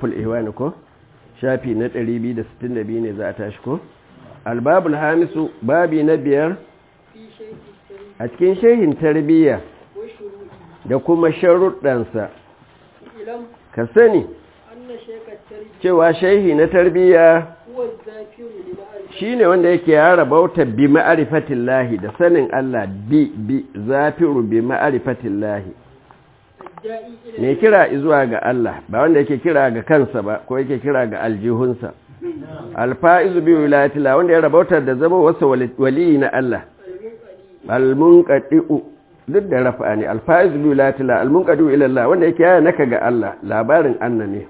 lutful ihwani ko shafi na 262 ne za a tashi ko albabul hamisu babi na biyar a cikin shehin tarbiyya da kuma sharuɗansa ka sani cewa shehi na tarbiyya shi ne wanda yake yara bauta bi ma'arifatin lahi da sanin Allah bi bi zafiru bi ma'arifatin lahi mai kira zuwa ga Allah ba wanda yake kira ga kansa ba ko yake kira ga aljihunsa alfa'izu bi wilayatila wanda ya rabauta da zama wasu waliyi na Allah almunqadi'u duk da rafa ne alfa'izu bi wilayatila almunqadi'u ila Allah wanda yake yaya naka ga Allah labarin anna ne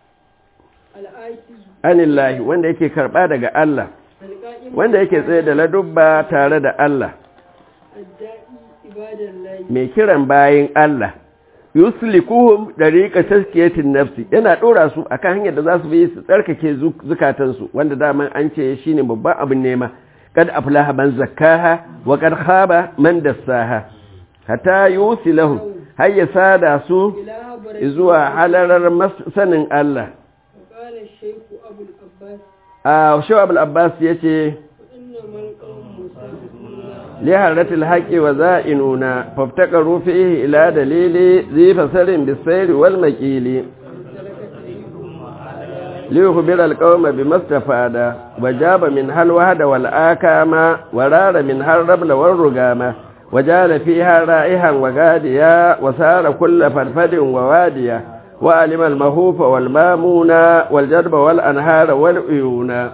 anillahi wanda yake karba daga Allah wanda yake tsaye da ladubba tare da Allah mai kiran bayin Allah yuslikuhum dariqa tazkiyatin nafsi yana dora su akan hanyar da za su bi su tsarkake zukatansu wanda daman an ce shine babban abin nema kad aflaha man zakkaha wa kad khaba man dassaha hatta yusilahum hayya sada su zuwa halarar sanin Allah a shaw abul abbas yace لحرة الحق وزائنون فافتقروا فيه إلى دليل ذي فسر بالسير والمكيل ليخبر القوم بما استفاد وجاب منها الوهد والآكام ورار منها الربل والرقام وجال فيها رائحا وغاديا وسار كل فرفد وواديا وعلم المهوف والمامون والجرب والأنهار والعيون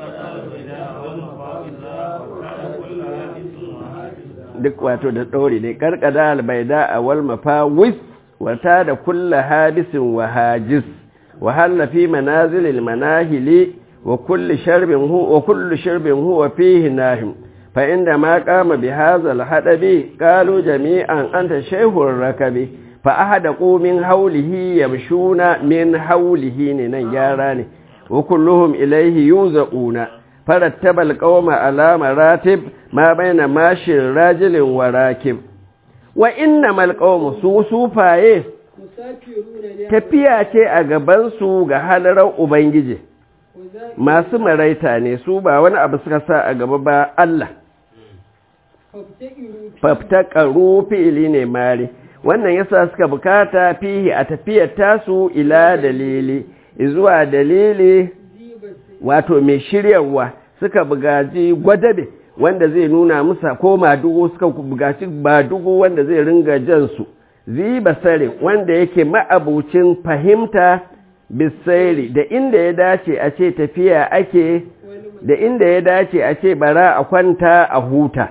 duk wato da ɗori ne karkada albaida a wal mafawis wata da kulla hadisin wa hajis wa hallafi manazilil manahili wa kulli sharbin hu wa kullu sharbin huwa fihi nahim fa inda ma qama bi hadha al hadabi qalu jami'an anta shaykhur rakabi fa ahadaqu min hawlihi yamshuna min hawlihi ne nan yara ne wa kulluhum ilayhi yuzauna فرتب القوم على مراتب ما بين ماشي راجل وراكب وإنما القوم سوسوفاye tafiya ce a gabansu ga halarar Ubangiji masu maraita ne su ba wani abu suka sa a gaba ba Allah faftakaru fi'ili ne mari wannan yasa suka bukata fihi a tafiyar tasu ila dalili zuwa dalili wato mai shiryarwa suka bugaji gwadabe wanda zai nuna musa ko madugu suka bugaci madugu wanda zai ringa jansu ziba sare wanda yake ma'abucin fahimta bisairi da inda ya dace a ce tafiya ake da inda ya dace a ce bara a kwanta a huta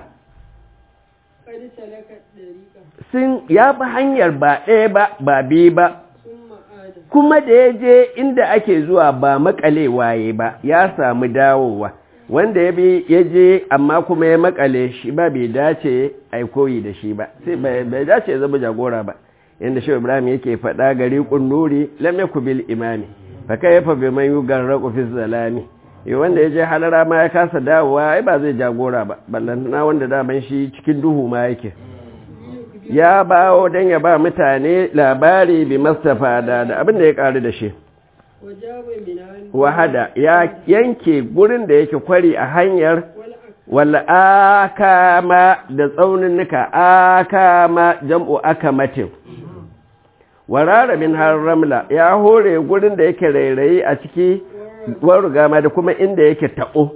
sun ya fi hanyar ba ɗaya ba ba biyu ba kuma da ya je inda ake zuwa ba makale waye ba ya samu dawowa wanda ya bi ya je amma kuma ya makale shi ba bai dace a koyi da shi ba sai bai dace ya zama jagora ba yadda shi ibrahim yake faɗa gari kunnuri lam yaku bil imami fa kai fa bi man yugarraqu fi zalami eh wanda ya je halara ma ya kasa dawowa ai ba zai jagora ba ballan na wanda daman shi cikin duhu ma yake ya bawo don ya ba mutane labari bi mastafa da da abin da ya ƙaru da shi wahada ya yanke gurin da yake kwari a hanyar wala akama da tsauninnika akama jam'u akamatin warara min har ramla ya hore gurin da yake rairayi a ciki warugama da kuma inda yake taɓo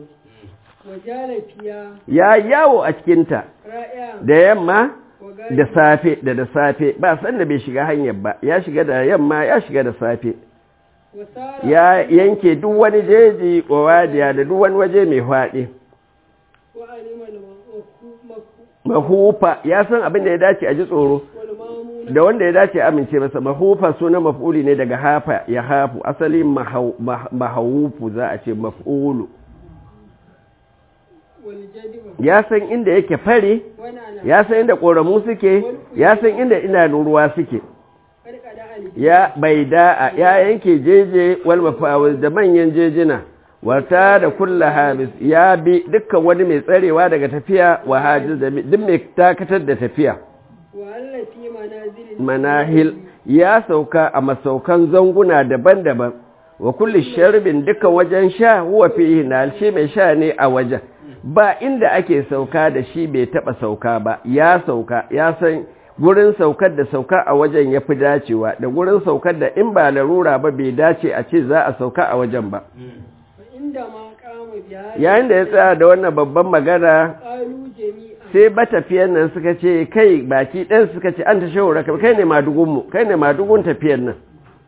ya yawo a cikinta da yamma da safe da da safe ba san da bai shiga hanyar ba ya shiga da yamma ya shiga da safe ya yanke duk wani jeji wadiya da duk wani waje mai faɗi mahufa ya san abin da ya dace a ji tsoro da wanda ya dace amince masa mahufa suna maf'uli ne daga hafa ya hafu asali mahawufu za a ce maf'ulu ya san inda yake fare ya san inda ƙoramu suke ya san inda ina ruwa suke ya bai da'a ya yanke jeje wal mafawil da manyan jejina wata da kulla habis ya bi dukkan wani mai tsarewa daga tafiya wa hajiz da duk mai takatar da tafiya manahil ya sauka a masaukan zanguna daban-daban wa kulli sharbin duka wajen sha huwa fihi nal shi mai sha ne a wajen ba inda ake sauka da shi bai taba sauka ba ya sauka ya san gurin saukar da sauka a wajen ya fi dacewa da gurin saukar da in ba larura ba bai dace a ce za a sauka a wajen ba yayin da ya tsaya da wannan babban magana sai matafiyan nan suka ce kai baki ɗan suka ce an ta shawara kai ne madugunmu kai ne madugun tafiyan nan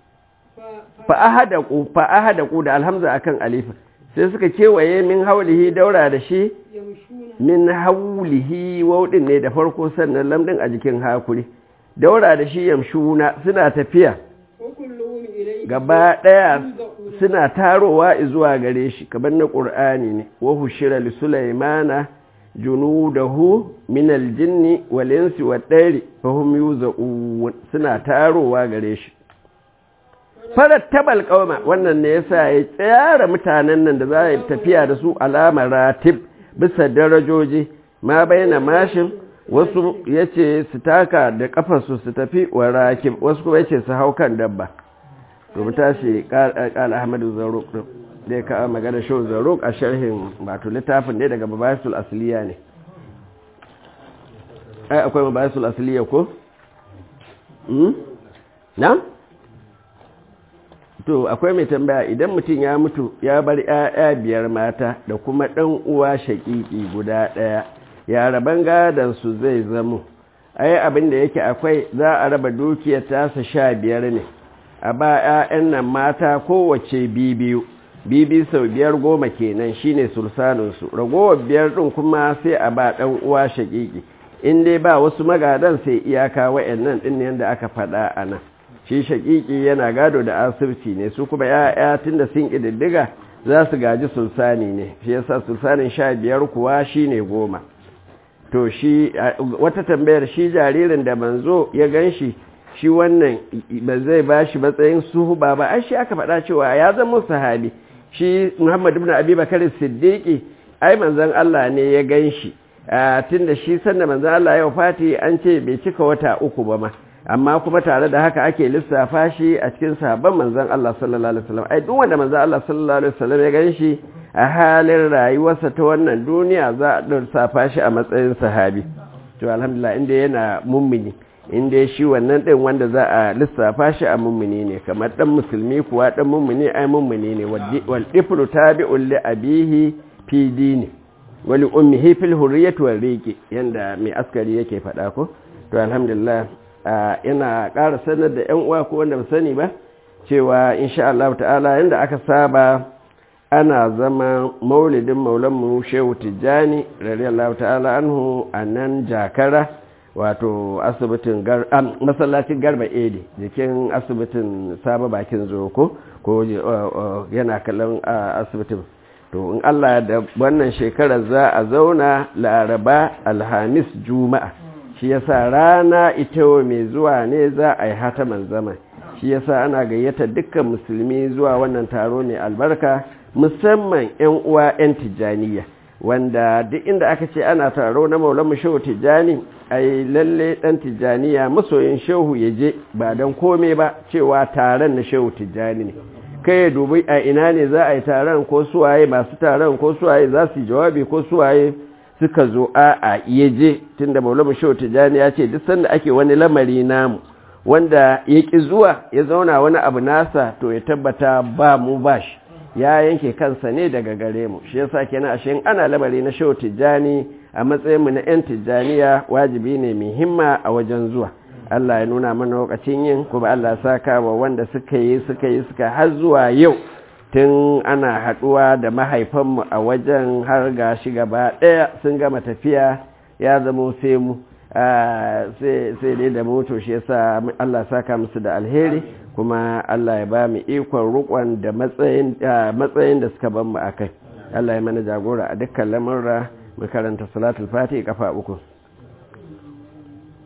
fa'ahada ku da alhamza akan alifa sai suka kewaye min haulihi daura da shi min haulihi waudin ne da farko sannan lamdin a jikin hakuri daura da shi yamshuna suna tafiya gaba daya suna tarowa zuwa gare shi kamar na qur'ani ne wa hushira li sulaymana junudahu min aljinni wal insi wad dari fahum yuzaun suna tarowa gare shi farar tabal kauma wannan ne yasa ya tsara mutanen nan da za a tafiya da su alamar ratib bisa darajoji ma bayyana mashin wasu ya ce su taka da kafarsu su tafi wa rakib wasu kuma ya ce su hau kan dabba to mu tashi kala ahmadu zaruk da ya kawo magana shau zaruk a sharhin wato littafin ne daga mabayisul asiliya ne ai akwai mabayisul asiliya ko? na? to akwai mai tambaya idan mutum ya mutu ya bar ‘ya'ya biyar mata da kuma ɗan uwa shaƙiƙi guda ɗaya ya raban gadansu zai zamo ai abin da yake akwai za a raba dukiyar tasa sha biyar ne a ba ‘ya'yan nan mata kowace bibiyu bibi sau biyar goma kenan shine sulsaninsu ragowar biyar ɗin kuma sai a ba ɗan uwa shaƙiƙi in dai ba wasu magadan sai iyaka wa'yan ɗin yadda aka faɗa a nan shi shaƙiƙi yana gado da asirci ne su kuma ya'ya tun da sun ƙididdiga za su gaji sulsani ne shi yasa sulsanin sha biyar kuwa shi ne goma to shi wata tambayar shi jaririn da manzo ya gan shi shi wannan ba zai ba shi matsayin suhu ba ba ai shi aka faɗa cewa ya zama sahabi shi muhammad ibn abi bakar siddiqi ai manzon Allah ne ya gan shi tun da shi sanda manzon Allah ya wafati an ce bai cika wata uku ba ma amma kuma tare da haka ake lissafa shi a cikin sahabban manzon Allah sallallahu alaihi wasallam ai duk wanda manzon Allah sallallahu alaihi wasallam ya ganshi a halin rayuwarsa ta wannan duniya za a lissafa shi a matsayin sahabi to alhamdulillah inda yana mummuni inda shi wannan din wanda za a lissafa shi a mummuni ne kamar dan musulmi kuwa dan mummuni ai mummuni ne wal iflu tabi'un li abihi fi dini wali ummihi fil hurriyyati wal riqi yanda mai askari yake faɗa ko to alhamdulillah ina ƙara sanar da 'yan uwa ko wanda ba sani ba cewa insha Allah ta'ala yanda aka saba ana zama maulidin maulanmu shehu tijjani radiyallahu ta'ala anhu a nan jakara wato asibitin masallacin garba edi jikin asibitin saba bakin zoko ko yana kallon asibitin to in Allah da wannan shekarar za a zauna laraba alhamis juma'a shi yasa rana ita mai zuwa ne za a yi hataman zama shi yasa ana gayyata dukkan musulmi zuwa wannan taro mai albarka musamman 'yan uwa 'yan tijjaniya wanda duk inda aka ce ana taro na maulamu shehu tijjani ai lalle dan tijjaniya masoyin shehu ya je ba don kome ba cewa taron na shehu tijjani ne kai ya dubi a ina ne za a yi taron ko suwaye masu taron ko suwaye za su yi jawabi ko suwaye suka zo a a iya je tun da maulamu shehu tijjani ya ce duk sanda ake wani lamari namu wanda ya ƙi zuwa ya zauna wani abu nasa to ya tabbata ba mu ba shi ya yanke kansa ne daga gare mu shi yasa kenan ashe ana lamari na shehu tijjani a matsayin mu na yan tijjaniya wajibi ne mai himma a wajen zuwa Allah ya nuna mana lokacin yin kuma Allah saka wa wanda suka yi suka yi suka har zuwa yau tun ana haduwa da mahaifanmu a wajen har ga shi gaba ɗaya sun gama tafiya ya zama sai mu sai dai da moto shi yasa Allah saka musu da alheri kuma Allah ya ba mu ikon rukon da matsayin da suka ban mu akai Allah ya mana jagora a dukkan lamurra mu karanta salatul fati kafa uku